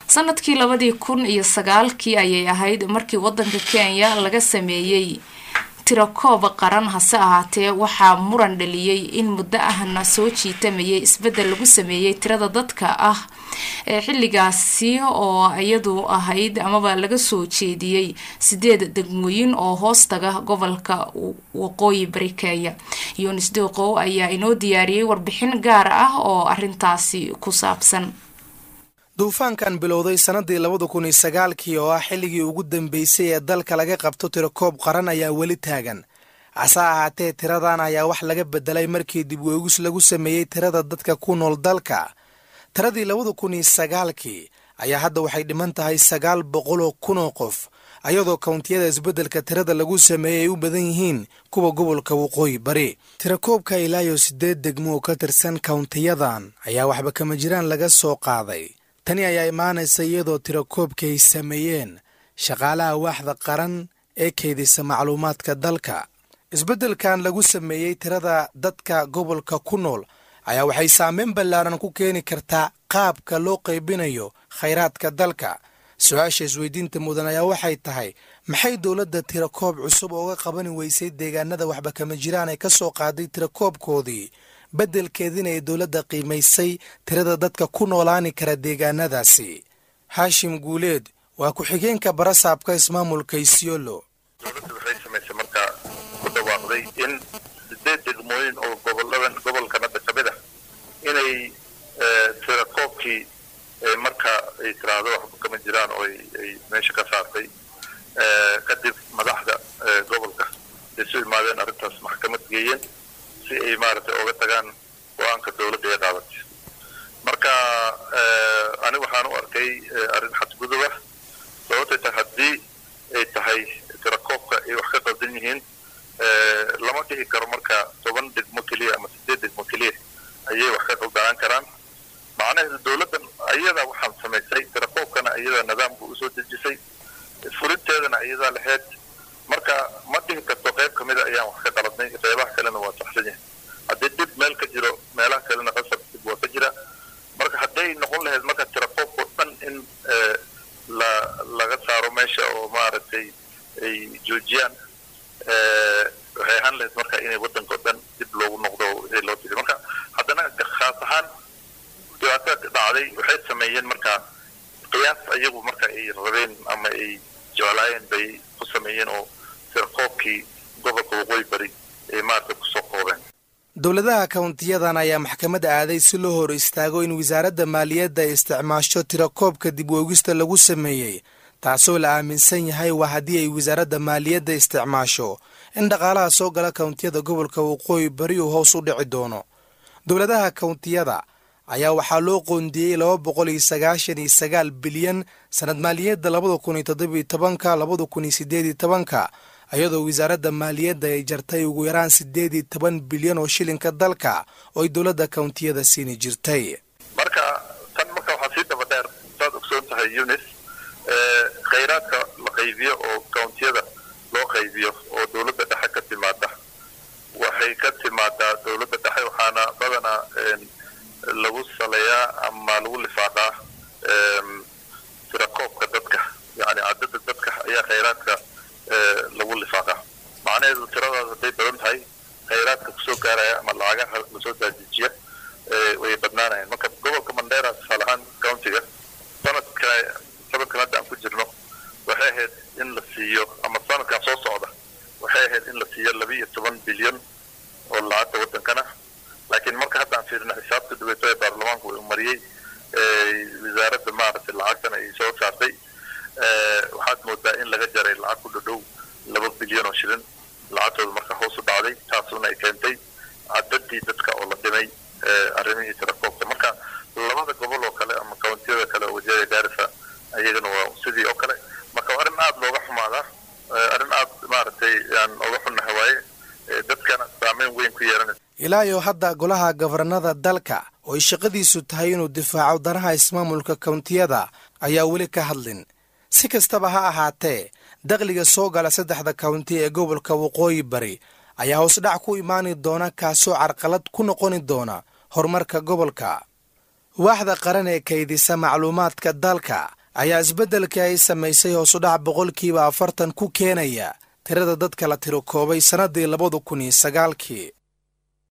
sanadkii labadii kun iyo sagaalkii ayay ahayd markii wadanka kenya laga sameeyey tirakooba qaran hase ahaatee waxaa muran dhaliyey in muddo ahna soo jiitamayay isbedel lagu sameeyey tirada dadka ah ee xilligaasi oo iyadu ahayd amaba laga soo jeediyey sideed degmooyin oo hoostaga gobolka waqooyi bari kenya yunis dooqow ayaa inoo diyaariyey warbixin gaar ah oo arintaasi ku saabsan duufaankan bilowday sannadii labada kun iyo sagaalkii oo ah xilligii ugu dambeysay ee dalka laga qabto tirakoob qaran ayaa weli taagan hase ahaatee tiradan ayaa wax laga bedelay markii dib weegis lagu sameeyey tirada dadka ku nool dalka tiradii labada kun iyo sagaalkii ayaa hadda waxay dhiman tahay sagaal boqoloo kunoo qof ayadoo kawntiyada isbeddelka tirada lagu sameeyey ay u badan yihiin kuwa gobolka waqooyi bari tirakoobka ilaayo siddeed degmo oo ka tirsan kawntiyadan ayaa waxba kama jiraan laga soo qaaday tani ayaa imaanaysa iyadoo tirakoobka ay sameeyeen shaqaalaha waaxda qaran ee keydisa macluumaadka dalka isbeddelkan lagu sameeyey tirada dadka gobolka ku nool ayaa waxay saameyn ballaaran ku keeni kartaa qaabka loo qaybinayo khayraadka dalka su-aasha isweydiinta mudan ayaa waxay tahay maxay dowladda tirakoob cusub ooga qabani weysay deegaanada waxba kama jiraan ay ka soo qaaday tirakoobkoodii beddelkeediina ay dowladda qiimaysay tirada dadka ku noolaani kara deegaanadaasi haashim guuleed waa ku-xigeenka barasaabka ismaamulka isiolo dowladda waxay samaysay markaa ku dhawaaqday in sideed degmooyin oo goboladan gobolkan hadda kamid ah inay tirakoobkii marka ay tiraahdo waxba kama jiraan oo ay meesha ka saartay kadib madaxda gobolka ay su imaadeen arrintaas maxkamad geeyeen si ay maaragtay oga tagaan go-aanka dowladda ee qaadatay marka aniga waxaan u arkay arrin xadgudub ah sababtay tahay haddii ay tahay tirakoobka ay wax ka qaldan yihiin lama dhihi karo marka toban degmo keliya ama sideed degmo keliya ayay wax ka qaldanaan karaan macnaheedu dowladdan ayadaa waxaan samaysay tirakoobkana ayadaa nidaamka usoo dejisay furinteedana ayadaa lahayd marka ma dhihi karto qayb kamida ayaan wax ka qaladnay qeybaha kalena waa saxsan yahay haddii dib meel ka jiro meelaha kalena qasab dib waa ka jira marka hadday noqon lahayd marka tirakoobkao dhan in la laga saaro meesha oo maaragtay ay joojiyaan waxay ahaan lahayd marka inay waddanka o dhan dib loogu noqdo wixii loo tiri marka haddana khaas ahaan dhibaatada dhacday waxay sameeyeen marka qiyaas ayagu marka ay rabeen ama ay jeclaayeen bay ku sameeyeen oo tirakoobkii gobolka waqooyi bari ay maaragtay kusoo koobeen dowladaha kawntiyadan ayaa maxkamadda aaday si loo hor istaago in wasaaradda maaliyadda ay isticmaasho tirakoobka dib woogista lagu sameeyey taasoo la aaminsan yahay waa haddii ay wasaaradda maaliyadda isticmaasho in dhaqaalaha soo gala kawntiyada gobolka waqooyi bari uu hoos u dhici doono dowladaha kawntiyada ayaa waxaa loo qoondiyey laba boqol iyo sagaashan iyo sagaal bilyan sanad maaliyadda labada kun iyo toddobiyo tobanka labada kun iyo sideed iyo tobanka iyadoo wasaaradda maaliyadda ay jartay ugu yaraan siddeed iyo toban bilyan oo shilinka dalka oo ay dowladda kawntiyada siini jirtay marka tan marka waxaa sii daba dheer saad ogsoon tahay yunis khayraadka la qaybiyo oo kawntiyada loo qaybiyo oo dowladda dhexe ka timaada waxay ka timaadaa dowladda dhexe waxaana badanaa lagu saleeyaa ama lagu lifaaqaa tirakoobka dadka yani cadada dadka ayaa khayraadka lagu lifaaqa macnaheedu tiradaas hadday badan tahay khayraadka kusoo gaaraya ama lacagaha lasoo daadejiya way badnaanayaan marka gobolka mandera tusaale ahaan countiga sanadka sanadkan hadda aan ku jirno waxay ahayd in la siiyo ama sanadkan soo socda waxay ahayd in la siiyo laba iyo toban bilyan oo lacagta waddankana laakiin marka hadda aan fiirino xisaabta dhaweeto ee baarlamaanku uu mariyey wasaaradda maaragtay lacagtan ay soo saartay waxaad moodaa in laga jaray lacag ku dhadhow laba bilyan oo shilin lacagtooda marka hoos u dhacday taasuna ay keentay cadadii dadka oo la dhimay arrimihii tirakoobka marka labada gobol oo kale ama kawntiyada kale oo wajahada gaarisa ayagana waa sidii oo kale marka waa arrin aada looga xumaadaa arrin aada maaragtay aan oga xunnaha waaye dadkana saameyn weyn ku yeelanaysa ilaa iyo hadda golaha gabarnada dalka oo ay shaqadiisu tahay inuu difaaco danaha ismaamulka kawntiyada ayaa weli ka hadlin si kastaba ha ahaatee dakhliga soo gala saddexda kawnti ee gobolka waqooyi bari ayaa hoosdhac ku imaani doona kaasoo carqalad ku noqoni doona horumarka gobolka waaxda qaran ee kaydisa macluumaadka dalka ayaa isbeddelkii ay samaysay hoosudhac boqolkiiba afartan ku keenaya tirada dadka la tiro koobay sannaddii labada kun iyo sagaalkii